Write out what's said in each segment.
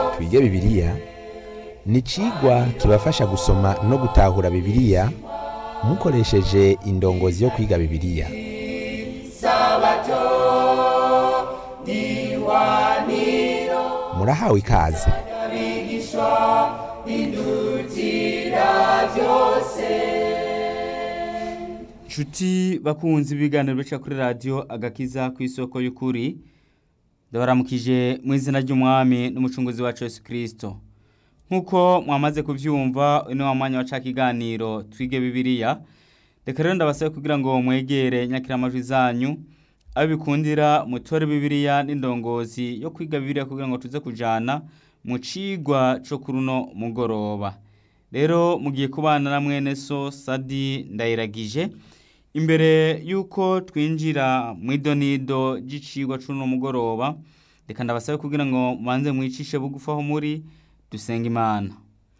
twige bibiliya ni icigwa kibafasha gusoma no gutahura bibiliya mukoresheje indongozi yo kwiga bibiliya murahawe ikaze Nshuti bakunzi ibiganiro bica kuri radiyo agakiza ku isoko y'ukuri ndabaramukije mu izina ry'umwami n'umucunguzi wacu Yesu kirisito nk'uko mwamaze kubyumva uno wa mwanya waca ikiganiro twige bibiliya reka rero ndabasabe kugira ngo mwegere nyakiramajwi zanyu aho bikundira mutore bibiliya n'indongozi yo kwiga bibiliya kugira ngo tuze kujana mu cigwa co kuri uno mugoroba rero mugiye kubana na mwene so sadi ndayiragije imbere y'uko twinjira mu idonido ry'icigwa c'uno mugoroba reka ndabasabe kugira ngo mubanze mwicishe bugufi aho muri dusenga imana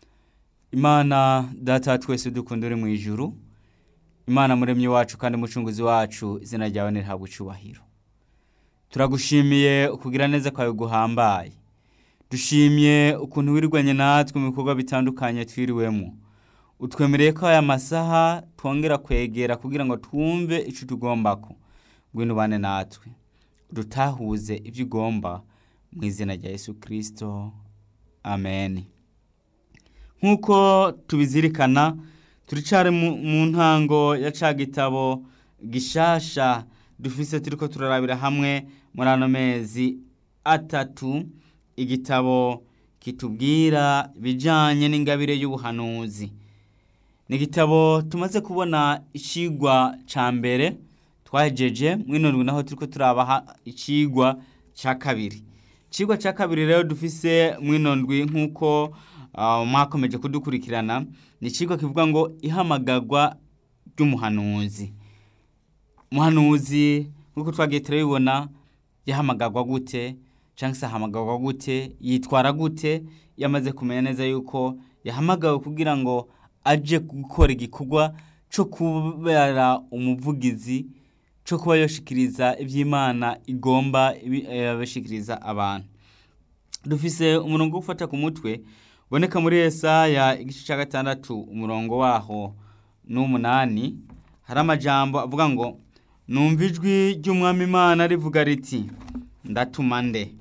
imana data twese dukunda uri mu ijuru imana muremyi wacu kandi mucunguzi wacu izina ryawe nirihabwa icubahiro turagushimiye ukugira neza kwawe guhambaye dushimye ukuntu wirwanye natwe mu bikorwa bitandukanye twiriwemo utwemereye ko aya masaha twongera kwegera kugira ngo twumve icyo tugombako ngwino ubane natwe dutahuze ibyo ugomba mu izina rya yesu kirisito amen nk'uko tubizirikana turicare mu ntango ya ca gitabo gishasha dufise turiko turarabira hamwe muri ano mezi atatu igitabo kitubwira ibijanye n'ingabire y'ubuhanuzi ni igitabo tumaze kubona icigwa ca mbere twahejeje mw'inondwi naho turiko turabaha icigwa ca kabiri icigwa ca kabiri rero dufise mw'inondwi nk'uko uh, mwakomeje kudukurikirana ni icigwa kivuga ngo ihamagarwa ry'umuhanuzi umuhanuzi nk'uko twagiye turabibona yahamagarwa gute cyangwa se ahamagarwa gute yitwara gute yamaze kumenya neza yuko yahamagawe kugira ngo aje gukora igikorwa cyo kubera umuvugizi cyo kuba yoshikiriza iby'imana igomba abashikiriza abantu dufise umurongo wo gufata ku mutwe uboneka muri Yesaya igice cya gatandatu umurongo waho n'umunani hari amajambo avuga ngo numva ijwi ry'umwami imana rivuga riti ndatuma nde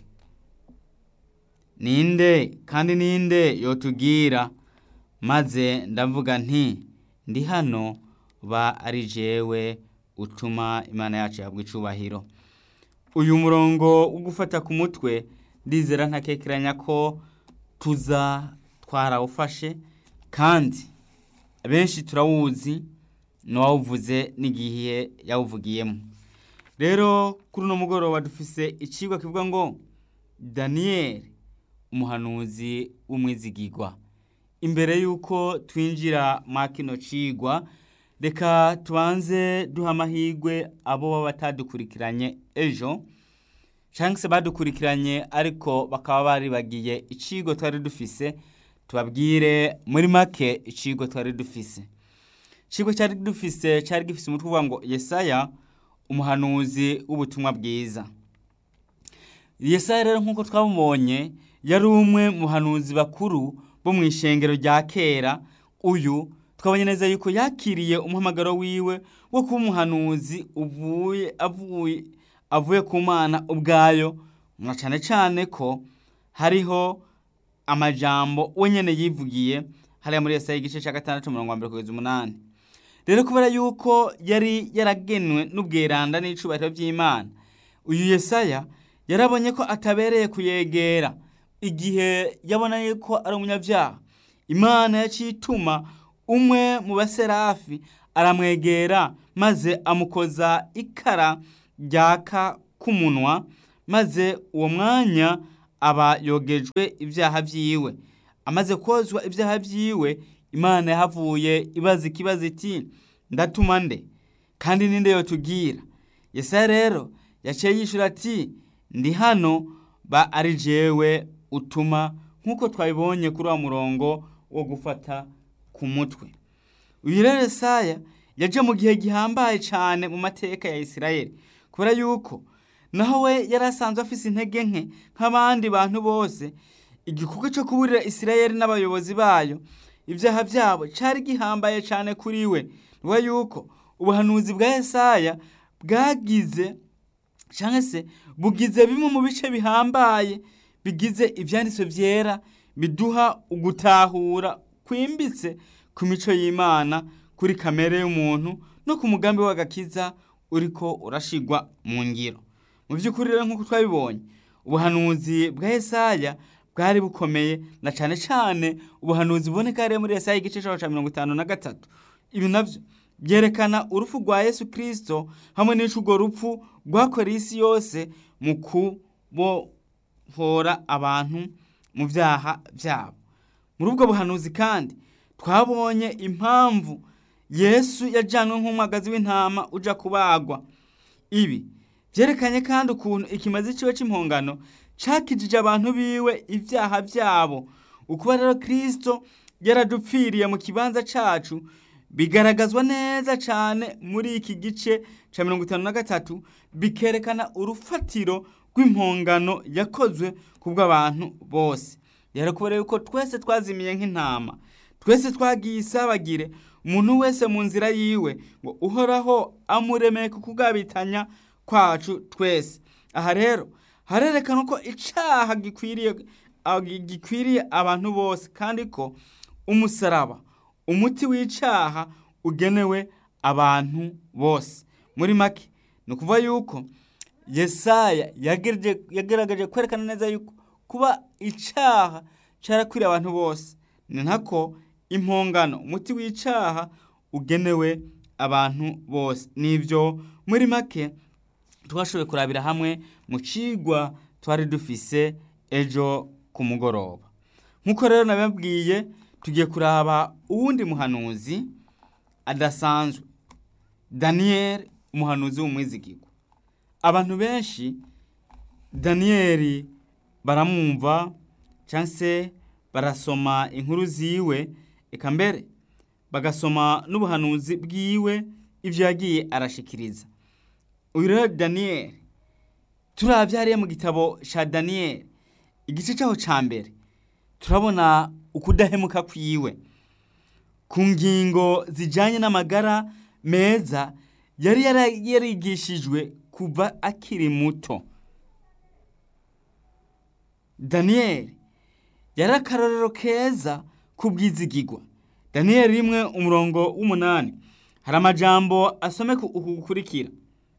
ninde kandi ninde yotubwira maze ndavuga nti ndi hano ba ari jewe utuma imana yacu yabwa icubahiro uyu murongo wo gufata ku mutwe ndizera ntakekeranya ko tuza twarawufashe kandi benshi turawuzi n'uwawuvuze n'igihe yawuvugiyemo rero kuri uno mugoroba dufise icigwa kivuga ngo daniyeli umuhanuzi w'umwizigigwa imbere y'uko twinjira mwa kino cigwa reka tubanze duha amahirwe abo baba batadukurikiranye ejo cyangwa se badukurikiranye ariko bakaba baribagiye icigwa twari dufise tubabwire muri make icigwa twari dufise icigwa cyari dufise cyari gifise umutwe uvuga ngo yesaya umuhanuzi w'ubutumwa bwiza yesaya rero nk'uko twabumubonye yari umwe mu bahanuzi bakuru bo mu ishengero rya kera uyu twabonye neza yuko yakiriye umuhamagaro wiwe wo kuba umuhanuzi uvuye avuye avuye ku mana ubwayo na cyane cyane ko hariho amajambo we nyine yivugiye hariya muri Yesaya igice cya gatandatu mirongo mbere kugeza umunani rero kubera yuko yari yaragenwe n'ubweranda n'icubahiro by'imana uyu Yesaya yarabonye ko atabereye kuyegera igihe yabona yuko ari umunyabyaha imana yaciye ituma umwe mu baserafi aramwegera maze amukoza ikara ryaka k'umunwa maze uwo mwanya aba yogejwe ibyaha byiwe amaze kozwa ibyaha byiwe imana yahavuye ibaza ikibazo iti ndatuma nde kandi ninde yotubwira yesaya rero yaciye yishura ati ndi hano ba ari jewe utuma nk'uko twabibonye kuri wa murongo wo gufata ku mutwe uyu rero Yesaya yaje mu gihe gihambaye cyane mu mateka ya Isirayeli kubera yuko naho we yari asanzwe afise intege nke nk'abandi bantu bose igikorwa cyo kuburira isirayeli n'abayobozi bayo ibyaha byabo cyari gihambaye cyane kuri we niwe yuko ubuhanuzi bwa Yesaya bwagize cyangwa se bugize bimwe mu bice bihambaye bigize ibyanditswe byera biduha ugutahura kwimbitse ku mico y'imana kuri kamere y'umuntu no ku mugambi w'agakiza uriko urashigwa mu ngiro mu by'ukuri rero nk'uko twabibonye ubuhanuzi bwa Yesaya bwari bukomeye na cyane cyane ubuhanuzi buboneka rero muri Yesaya igice cya mirongo itanu na gatatu ibi nabyo byerekana urupfu rwa Yesu Kristo hamwe n'icyo urwo rupfu rwakoreye isi yose mu kubohora abantu mu byaha byabo muri ubwo buhanuzi kandi twabonye impamvu Yesu yajyanwe nk'umwagazi w'intama ujya kubagwa ibi byerekanye kandi ukuntu ikimazi cyiwe cy'impongano cyakijije abantu biwe ibyaha byabo ukuba rero kirisito yaradupfiriye mu kibanza cyacu bigaragazwa neza cyane muri iki gice cya mirongo itanu na gatatu bikerekana urufatiro rw'impongano yakozwe ku bw'abantu bose rero kubera yuko twese twazimiye nk'intama twese twagiye isabagire umuntu wese mu nzira yiwe ngo uhoraho amuremeye ku kugabitanya kwacu twese aha rero harerekana ko icyaha gikwiriye gikwiriye abantu bose kandi ko umusaraba umuti w'icyaha ugenewe abantu bose muri make ni ukuvuga yuko yesaya yagaragaje kwerekana neza yuko kuba icyaha cyarakwiriye abantu bose ni nako impongano umuti w'icyaha ugenewe abantu bose nibyo muri make twashoboye kurabira hamwe mu cigwa twari dufise ejo ku mugoroba nk'uko rero nababwiye tugiye kuraba uwundi muhanuzi adasanzwe daniyeli umuhanuzi w'umwizigirwa abantu benshi daniyeli baramwumva cyangwa se barasoma inkuru ziwe eka mbere bagasoma n'ubuhanuzi bwiwe ibyo yagiye arashikiriza uyu rero daniyeli turabyariye mu gitabo cya daniyeli igice cyaho cya mbere turabona ukudahemuka kwiwe ku ngingo zijyanye n'amagara meza yari yarigishijwe kuva akiri muto daniyeli yari akarorero keza k'ubwizigigwa daniyeli rimwe umurongo w'umunani hari amajambo asomeka uku gukurikira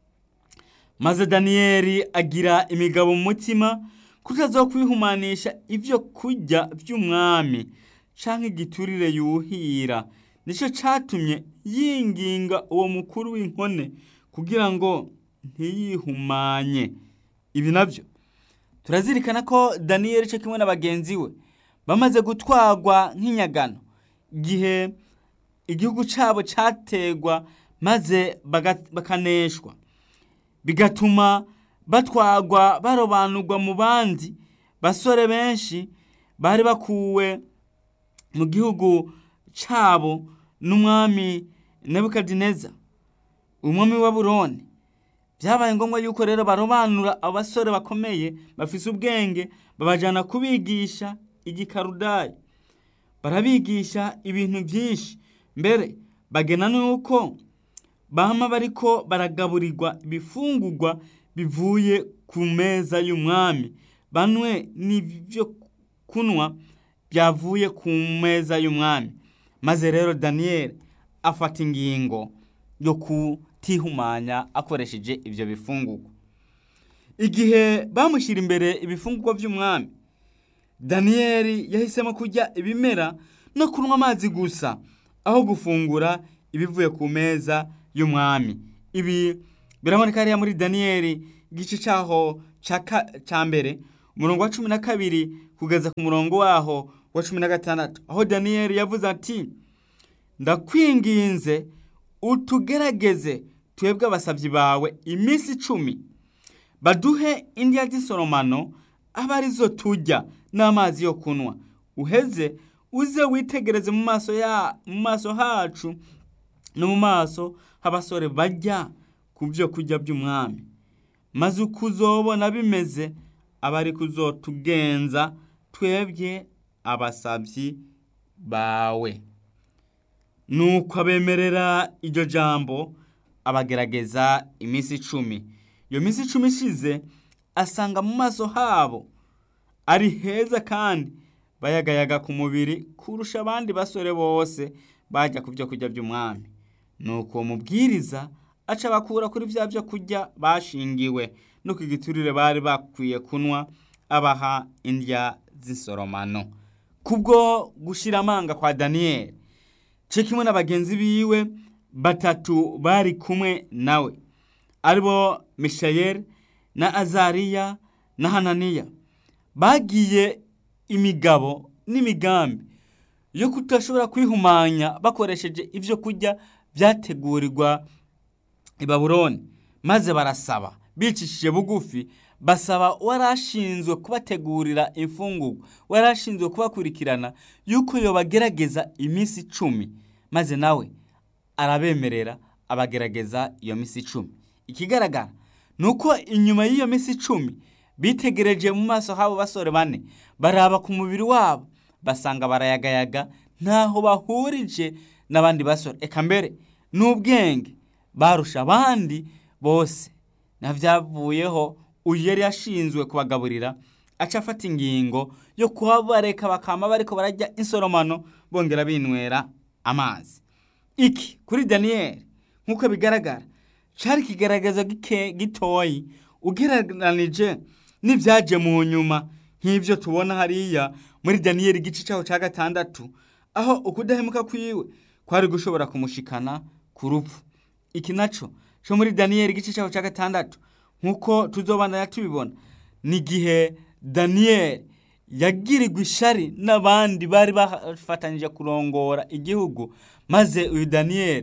maze daniyeli agira imigabo mu mutima kutaza kwihumanisha ibyo kurya by'umwami cyangwa igiturire yuhira nicyo cyatumye yinginga uwo mukuru w'inkone kugira ngo ntiyihumanye ibi nabyo turazirikana ko daniyeli cyo kimwe na bagenzi we bamaze gutwarwa nk'inyagano igihe igihugu cyabo cyategwa maze bakaneshwa bigatuma batwagwa barobanurwa mu bandi basore benshi bari bakuwe mu gihugu cyabo n'umwami nebukadineza umwami wa buroni byabaye ngombwa yuko rero barobanura abasore bakomeye bafise ubwenge babajyana kubigisha igikarudayi barabigisha ibintu byinshi mbere bagena n'uko bama bariko baragaburirwa ibifungurwa bivuye ku meza y'umwami banwe n'ibyo kunywa byavuye ku meza y'umwami maze rero daniyeli afata ingingo yo kutihumanya akoresheje ibyo bifungurwa igihe bamushyira imbere ibifungurwa by'umwami daniyeli yahisemo kurya ibimera no kunywa amazi gusa aho gufungura ibivuye ku meza y'umwami ibi biraboneka hariya muri daniyeli igice cyaho cya mbere umurongo wa cumi na kabiri kugeza ku murongo waho wa cumi na gatandatu aho daniyeli yavuze ati ndakwinginze utugerageze twebwe abasabyi bawe iminsi icumi baduhe indya z'isoromano aba arizo tujya n'amazi yo kunywa uheze uze witegereze mu maso ya mu maso hacu no mu maso h'abasore bajya ku byo kurya by'umwami maze uko uzobona bimeze aba ari kuzotugenza twebwe abasabyi bawe nuko abemerera iryo jambo abagerageza iminsi icumi iyo minsi icumi ishize asanga mu maso habo ari heza kandi bayagayaga ku mubiri kurusha abandi basore bose bajya ku byo kurya by'umwami nuko uwo mubwiriza aca abakura kuri bya byo kurya bashingiwe no ku giturire bari bakwiye kunywa abaha indya z'insoromano kubwo gushyira amanga kwa daniyeli cyo kimwe na bagenzi biwe batatu bari kumwe nawe aribo mishayeli na azariya na hananiya bagiye imigabo n'imigambi yo kudashobora kwihumanya bakoresheje ibyo kurya byategurirwa i baburoni maze barasaba bicishije bugufi basaba warashinzwe kubategurira imfungurwa warashinzwe kubakurikirana yuko yobagerageza iminsi icumi maze nawe arabemerera abagerageza iyo minsi icumi ikigaragara ni uko inyuma y'iyo minsi icumi bitegereje mu maso habo basore bane baraba ku mubiri wabo basanga barayagayaga ntaho bahurije n'abandi basore eka mbere n'ubwenge barusha abandi bose nabyavuyeho uyu yari yashinzwe kubagaburira aca afata ingingo yo kuhabareka bakama bariko barajya insoromano bongera binywera amazi iki kuri daniyeli nk'uko bigaragara cari ikigaragaza gitoyi ugereranije n'ibyaje mu nyuma nk'ibyo tubona hariya muri daniyeli igice cyaho cya gatandatu aho ukudahemuka kwiwe kwari gushobora kumushikana ku rupfu iki naco cyo muri daniyeli igice cyaho cya gatandatu nk'uko tuzobandanya tubibona ni igihe daniyeli yagirirwa ishari n'abandi bari bafatanyije kurongora igihugu maze uyu daniyeli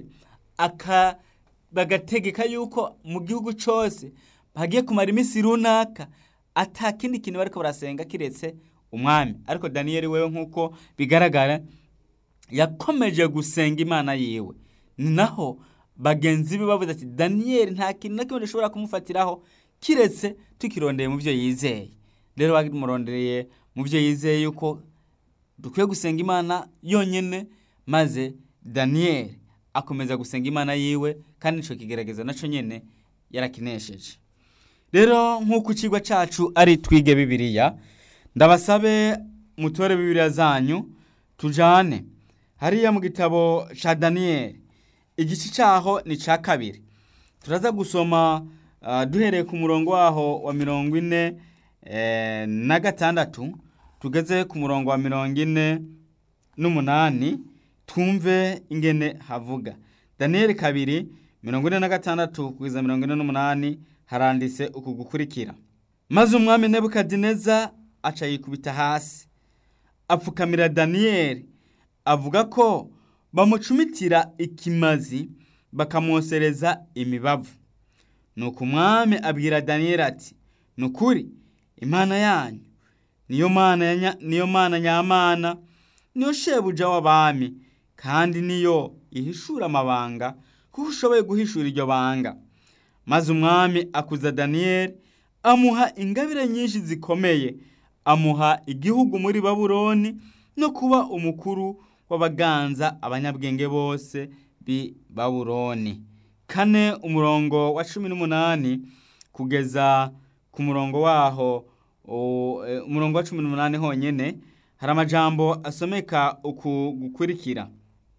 bagategeka yuko mu gihugu cyose bagiye kumara iminsi runaka ata kindi kintu bariko barasenga kiretse umwami ariko daniyeli wewe nk'uko bigaragara yakomeje gusenga imana yiwe ni naho bagenzi be bavuze ati daniyeli nta kintu na kimwe dushobora kumufatiraho kiretse tukirondeye mu byo yizeye rero bamurondereye mu byo yizeye yuko dukwiye gusenga imana yonyine maze daniyeli akomeza gusenga imana yiwe kandi nicyo kigaragaza nacyo nyine yarakinesheje rero nk'uko ikigo cyacu ari twige bibiriya ndabasabe mutore bibiriya zanyu tujane hariya mu gitabo cya daniyeli igice cyaho ni cya kabiri turaza gusoma duhereye ku murongo waho wa mirongo ine na gatandatu tugeze ku murongo wa mirongo ine n'umunani twumve ingene havuga daniyeli kabiri mirongo ine na gatandatu kugeza mirongo ine n'umunani haranditse uku gukurikira maze umwami nebukadineza aca yikubita hasi apfukamira daniyeli avuga ko bamucumitira ikimazi bakamwosereza imibavu nuko umwami abwira daniyeli ati ni ukuri imana yanyu niyo mana niyo mana nyamana niyo shebuja w'abami kandi niyo ihishura amabanga kuko ushoboye guhishura iryo banga maze umwami akuza daniyeli amuha ingabire nyinshi zikomeye amuha igihugu muri baburoni no kuba umukuru w'abaganza abanyabwenge bose b'i baburoni kane umurongo wa cumi n'umunani kugeza ku murongo waho umurongo wa cumi n'umunani honyine hari amajambo asomeka uku gukurikira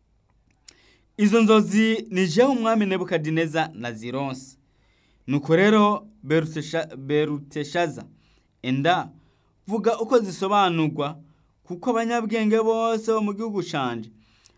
izo nzozi ni jewe umwami nebukadineza na zironsi nuko rero beruteshaza enda vuga uko zisobanurwa kuko abanyabwenge bose bo mu gihugu canje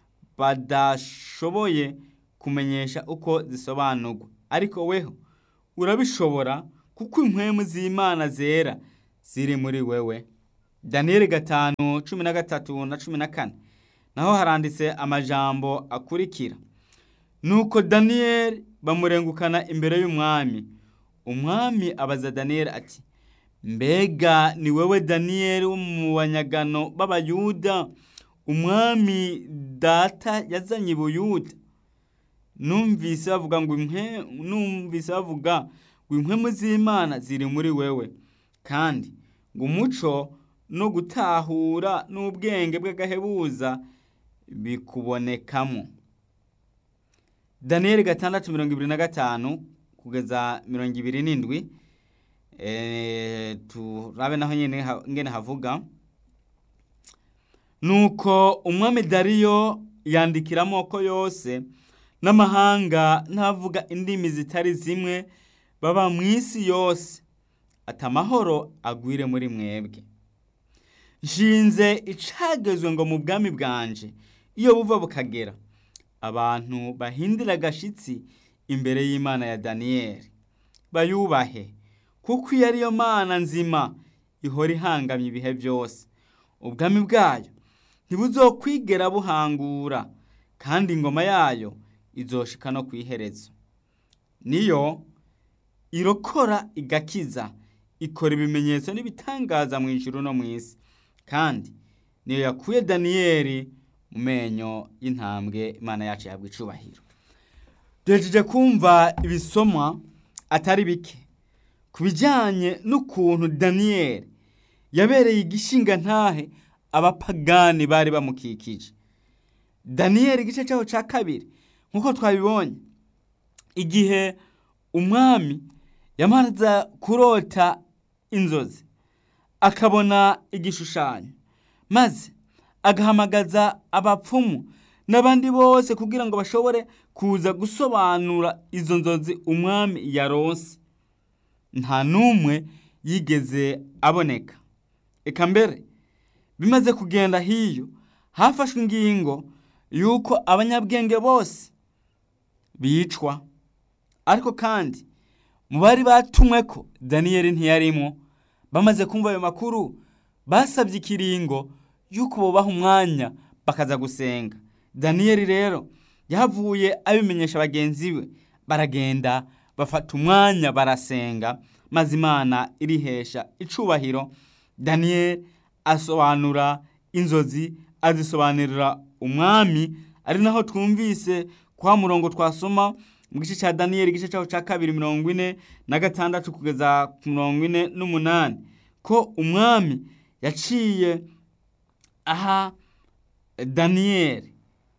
badashoboye kumenyesha uko zisobanurwa ariko weho urabishobora kuko impwemu z'imana zera ziri muri wewe daniyeli gatanu cumi na gatatu na cumi na kane naho haranditse amajambo akurikira nuko daniyeli bamurengukana imbere y'umwami umwami abaza daniyeli ati mbega ni wowe daniyeli wo mu banyagano b'abayuda umwami data yazanye ibuyuda numvise bavuga ngo numvise bavuga ngo impwemu z'imana ziri muri wewe kandi ngo umuco no gutahura n'ubwenge bw'agahebuza bikubonekamo daniyeli gatandatu mirongo ibiri na gatanu kugeza mirongo ibiri n'indwi eh, turabe naho nyene ha- ngene havuga nuko umwami dariyo yandikira amoko yose n'amahanga n'abavuga indimi zitari zimwe baba mu isi yose ati amahoro agwire muri mwebwe nshinze icagezwe ngo mu bwami bwanje iyo buva bukagera abantu bahindira agashitsi imbere y'imana ya daniyeli bayubahe kuko iyo ariyo mana nzima ihora ihangamye ibihe byose ubwami bwayo ntibuzokwigera buhangura kandi ingoma yayo izoshika no ku iherezo niyo irokora igakiza ikora ibimenyetso n'ibitangaza mu ijuru no mu isi kandi niyo yakuye daniyeli mu menyo y'intambwe imana yacu yabwa icubahiro duhejeje kumva ibisomwa atari bike ku bijyanye n'ukuntu daniyeli yabereye igishinga ntahe abapagani bari bamukikije daniyeli igice cyaho cya kabiri nk'uko twabibonye igihe umwami yamaze kurota inzozi akabona igishushanyo maze agahamagaza abapfumu n'abandi bose kugira ngo bashobore kuza gusobanura izo nzozi umwami yaronse nta n'umwe yigeze aboneka eka mbere bimaze kugenda hiyo hafashwe ingingo y'uko abanyabwenge bose bicwa ariko kandi mu bari batumwe ko daniyeli ntiyarimo bamaze kumva ayo makuru basabye ikiringo y'uko bubaha umwanya bakaza gusenga daniyeli rero yahavuye abimenyesha bagenzi be baragenda bafata umwanya barasenga maze imana irihesha icubahiro daniyeli asobanura inzozi azisobanurira umwami ari naho twumvise kwa murongo twasoma mu gice cya daniyeli igice cyaho cya kabiri mirongo ine na gatandatu kugeza ku mirongo ine n'umunani ko umwami yaciye aha daniyeli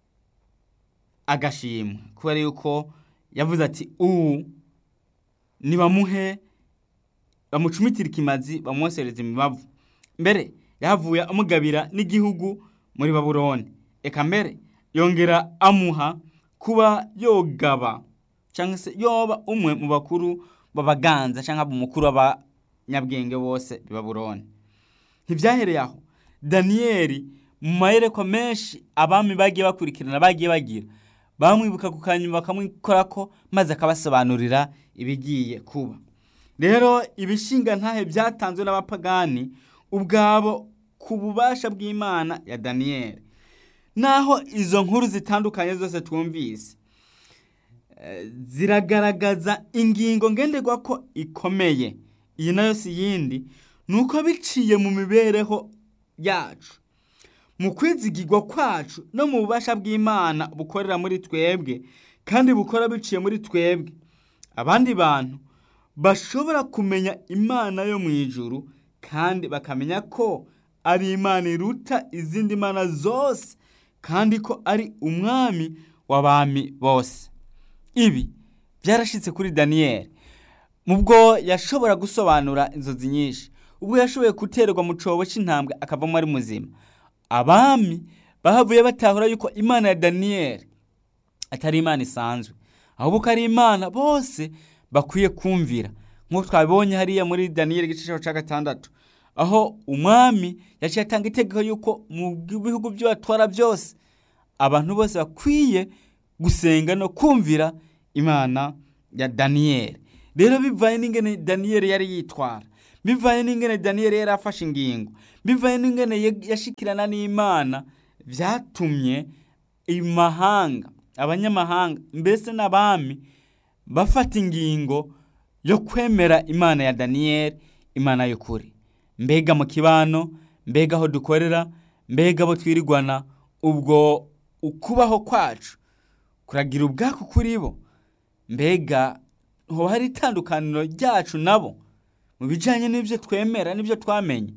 agashimwe kubera yuko yavuze ati ubu nibamuhe bamucumitire ikimazi bamwosereze imibavu mbere yahavuye amugabira n'igihugu muri babuloni eka mbere yongera amuha kuba yogaba cyangwa se yoba umwe mu bakuru b'abaganza cyangwa umukuru w'abanyabwenge bose i babuloni ntibyahereye aho daniyeli mu mayerekwa menshi abami bagiye bakurikirana bagiye bagira bamwibuka ku kanyuma bakamwikora ko maze akabasobanurira ibigiye kuba rero ibishinga ntahe byatanzwe n'abapagani ubwabo ku bubasha bw'imana ya daniyeli naho izo nkuru zitandukanye zose twumvise ziragaragaza ingingo ngenderwa ko ikomeye iyi nayo si yindi ni uko biciye mu mibereho yacu mu kwizigirwa kwacu no mu bubasha bw'imana bukorera muri twebwe kandi bukora biciye muri twebwe abandi bantu bashobora kumenya imana yo mu ijuru kandi bakamenya ko ari imana iruta izindi mana zose kandi ko ari umwami w'abami bose ibi byarashyitse kuri daniyeli mubwo yashobora gusobanura inzozi nyinshi ubwo yashoboye guterwa mu cyobo cy'intambwe akavamo ari muzima abami bahavuye batahura yuko imana ya daniyeli atari imana isanzwe ahubwo ko ari imana bose bakwiye kumvira nk'uko twabibonye hariya muri daniyeli igice cya gatandatu aho umwami yaciye atanga itegeko yuko mu bihugu byo batwara byose abantu bose bakwiye gusenga no kumvira imana ya daniyeli rero bivaye n'ingene daniyeli yari yitwara bivaye n'ingene daniyeli yari afashe ingingo bivaye n'ingene yashikirana n'imana byatumye imahanga abanyamahanga mbese n'abami bafata ingingo yo kwemera imana ya daniyeli imana y'ukuri mbega mu kibano mbega aho dukorera mbega abo twirigwana ubwo ukubaho kwacu kuragira ubwako kuri bo mbega ho hari itandukaniro ryacu nabo mu bijyanye n'ibyo twemera n'ibyo twamenye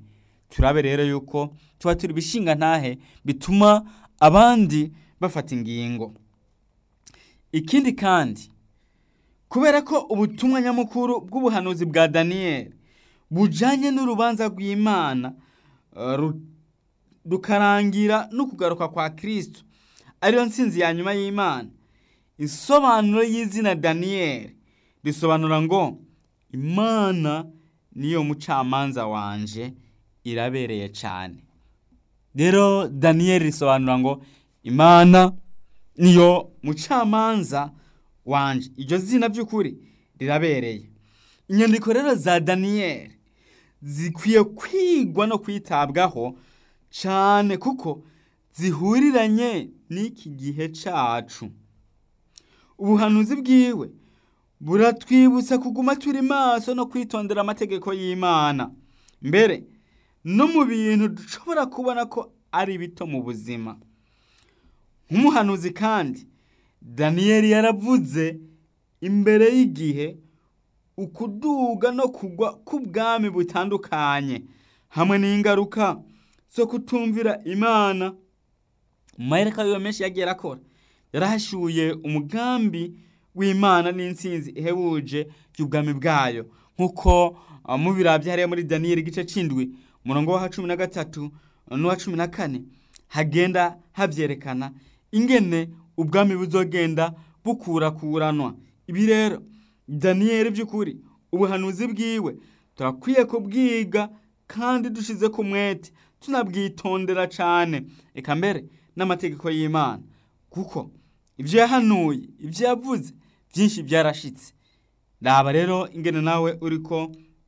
turabe rero yuko tuba turi ibishinga ntahe bituma abandi bafata ingingo ikindi kandi kubera ko ubutumwa nyamukuru bw'ubuhanuzi bwa daniyeli bujanye n'urubanza rw'imana eh, ru- rukarangira no kugaruka kwa kristo ariyo nsinzi ya nyuma y'imana isobanuro y'izina daniyeli risobanura ngo imana niyo mucamanza wanje irabereye cyane rero daniyeli risobanura ngo imana niyo mucamanza wanje iryo zina by'ukuri rirabereye inyandiko rero za daniyeli zikwiye kwigwa no kwitabwaho cyane kuko zihuriranye n'iki gihe cyacu ubuhanuzi bwiwe buratwibutsa kuguma turi maso no kwitondera amategeko y'imana mbere no mu bintu dushobora kubona ko ari bito mu buzima nk'umuhanuzi kandi daniyeli yaravuze imbere y'igihe ukuduga no kugwa k'ubwami butandukanye hamwe n'ingaruka zo kutumvira imana mu mahereka yiwe menshi yagiye arakora yarahashuye umugambi w'imana n'insinzi ihebuje y'ubwami bwayo nk'uko uh, mubirabye hariya muri daniyeli igice c'indwi umurongo wa cumi na gatatu n'uwa cumi na kane hagenda havyerekana ingene ubwami buzogenda bukurakuranwa ibi rero daniyeli by'ukuri ubuhanuzi bwiwe turakwiye kubwiga kandi dushize ku mwete tunabwitondera cyane eka mbere n'amategeko y'imana kuko ibyo yahanuye ibyo yavuze byinshi byarashitse raba rero ingene nawe uriko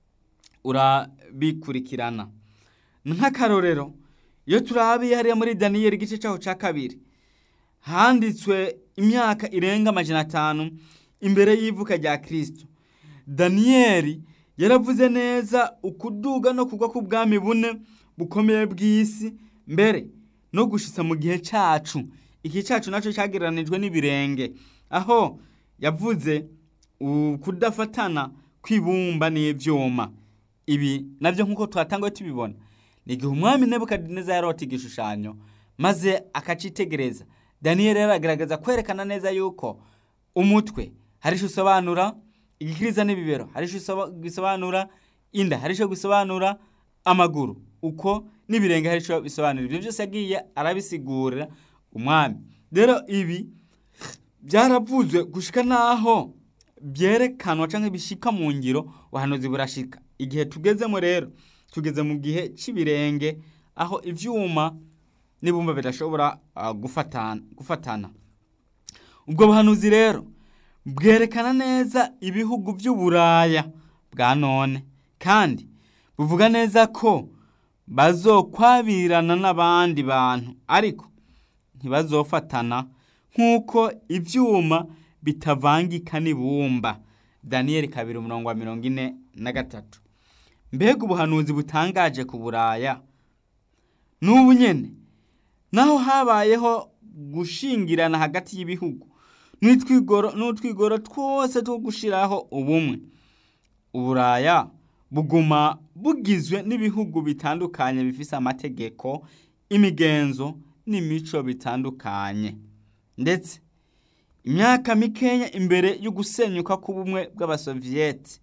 urabikurikirana nk'akarorero iyo turabiye hariya muri daniyeli igice cyaho cya kabiri handitswe imyaka irenga amajana atanu imbere y'ivuka rya kirisito daniyeli yaravuze neza ukuduga no kugwa k'ubwami bune bukomeye bw'isi mbere no gushitsa mu gihe cyacu iki cyacu nacyo cyagereranijwe n'ibirenge aho yavuze kudafatana kw'ibumba n'ibyuma ibi nabyo nk'uko twatangaye tubibona ni igihe umwami nebukadineza yarota igishushanyo maze akacitegereza daniyeli yaragaragaza kwerekana neza yuko umutwe hari icyo usobanura igikiriza n'ibibero hari icyo bisobanura inda hari icyo bisobanura amaguru uko n'ibirenge hari icyo bisobanura ibyo byose yagiye arabisigurira umwami rero ibi byaravuzwe gushika n'aho byerekanwa cyangwa bishika mu ngiro ubuhanuzi burashika igihe tugezemo rero tugeze mu gihe cy'ibirenge aho ibyuma n'ibumba bidashobora gufatana ubwo buhanuzi rero bwerekana neza ibihugu by'uburaya bwa none kandi buvuga neza ko bazokwabirana n'abandi bantu ariko ntibazofatana nk'uko ibyuma bitavangika n'ibumba daniyeli kabiri umurongo wa mirongo ine na gatatu mbega ubuhanuzi butangaje ku buraya n'ubu nyine naho habayeho gushingirana hagati y'ibihugu n'utwigoro twose two gushyiraho ubumwe uburaya buguma bugizwe n'ibihugu bitandukanye bifite amategeko imigenzo n'imico bitandukanye ndetse imyaka mikeya imbere yo gusenyuka k'ubumwe bw'abasoviyeti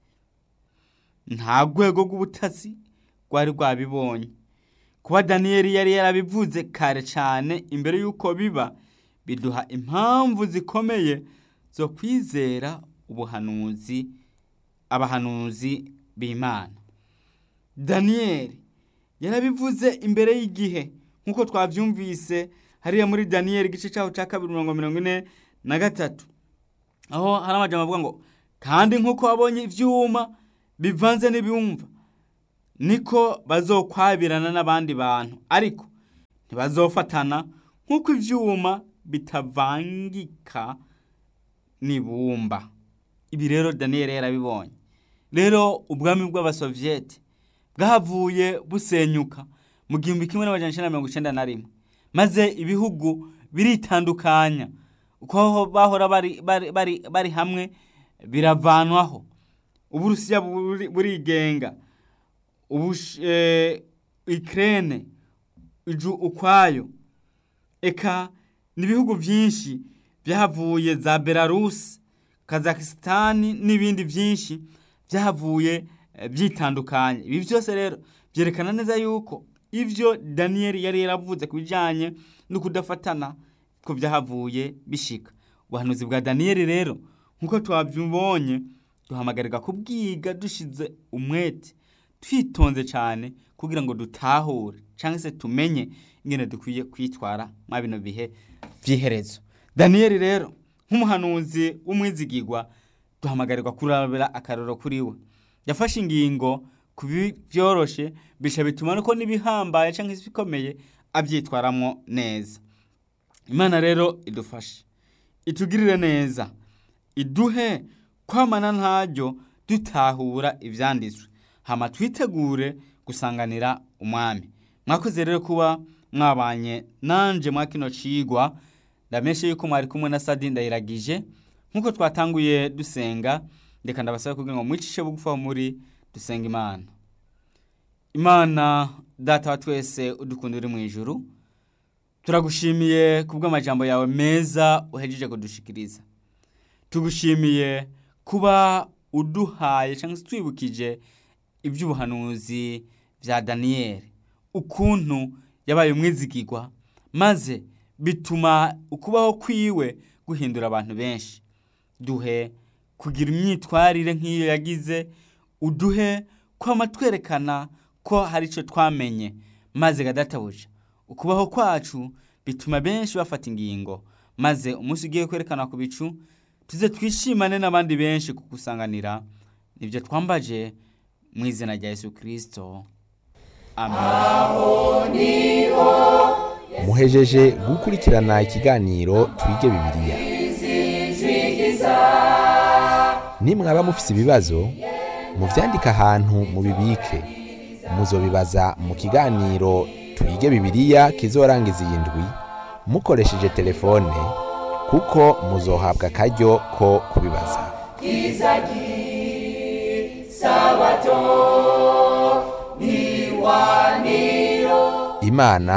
nta rwego rw'ubutasi rwari rwabibonye kuba daniyeli yari yarabivuze kare cyane imbere y'uko biba biduha impamvu zikomeye zo kwizera ubuhanuzi abahanuzi b'imana daniyeli yarabivuze imbere y'igihe nk'uko twabyumvise hariya muri daniyeli igice cyaho cya kabiri mirongo mirongo ine na gatatu aho hari amajyamba avuga ngo kandi nk'uko wabonye ibyuma bivanze n'ibiyumva niko bazokwabirana n'abandi bantu ariko ntibazofatana nk'uko ibyuma bitavangika n'ibumba ibi rero daniyeli yarabibonye rero ubwami bw'abasoviyeti bwahavuye busenyuka mu gihumbi kimwe n'amajana icyenda mirongo icyenda na rimwe maze ibihugu biritandukanya uko bahora bari hamwe biravanwaho uburusiya burigenga ikirere iju ukwayo eka n'ibihugu byinshi byahavuye za belarusi kazakisitani n'ibindi byinshi byahavuye byitandukanye ibi byose rero byerekana neza yuko ibyo daniyeli yari yaravuze ku bijyanye no kudafatana ko byahavuye bishika ubuhanuzi bwa daniyeli rero nk'uko twabyibonye duhamagarirwa kubwiga dushize umwete twitonze cyane kugira ngo dutahure cyangwa se tumenye ingene dukwiye kwitwara mwa bino bihe by'iherezo daniyeli rero nk'umuhanuzi w'umwizigirwa duhamagarirwa kurabira akararo kuri we yafashe ingingo ku byoroshe bisha bituma nuko n'ibihambaye cyangwa se ibikomeye abyitwaramo neza imana rero idufashe itugirire neza iduhe kwamana ntaryo dutahura ibyanditswe hama twitegure gusanganira umwami mwakoze rero kuba mwabanye nanje mwa kino cigwa ndameshe yuko mwari kumwe na Sadi ndayiragije nkuko twatanguye dusenga ndeka ndabasaba kugira ngo mwicishe bugufa muri dusenga imana imana data wa twese udukunda uri mu ijuru turagushimiye kubw'amajambo yawe meza uhejeje kudushikiriza tugushimiye kuba uduhaye cyangwa se twibukije iby'ubuhanuzi bya daniyeli ukuntu yabaye umwizigirwa maze bituma ukubaho kwiwe guhindura abantu benshi duhe kugira imyitwarire nk'iyo yagize uduhe kwama twerekana ko hari icyo twamenye maze gadatabuja ukubaho kwacu bituma benshi bafata ingingo maze umunsi ugiye kwerekana ku bicu tuze twishimane n'abandi benshi kugusanganira nibyo twambaje mu izina rya Yesu kirisito muhejeje gukurikirana ikiganiro twige bibiliya nimwaba mufise ibibazo muvyandike ahantu mubibike muzobibaza mu kiganiro twige bibiliya kizorangiza iyi ndwi mukoresheje telefone kuko muzohabwa akaryo ko kubibaza imana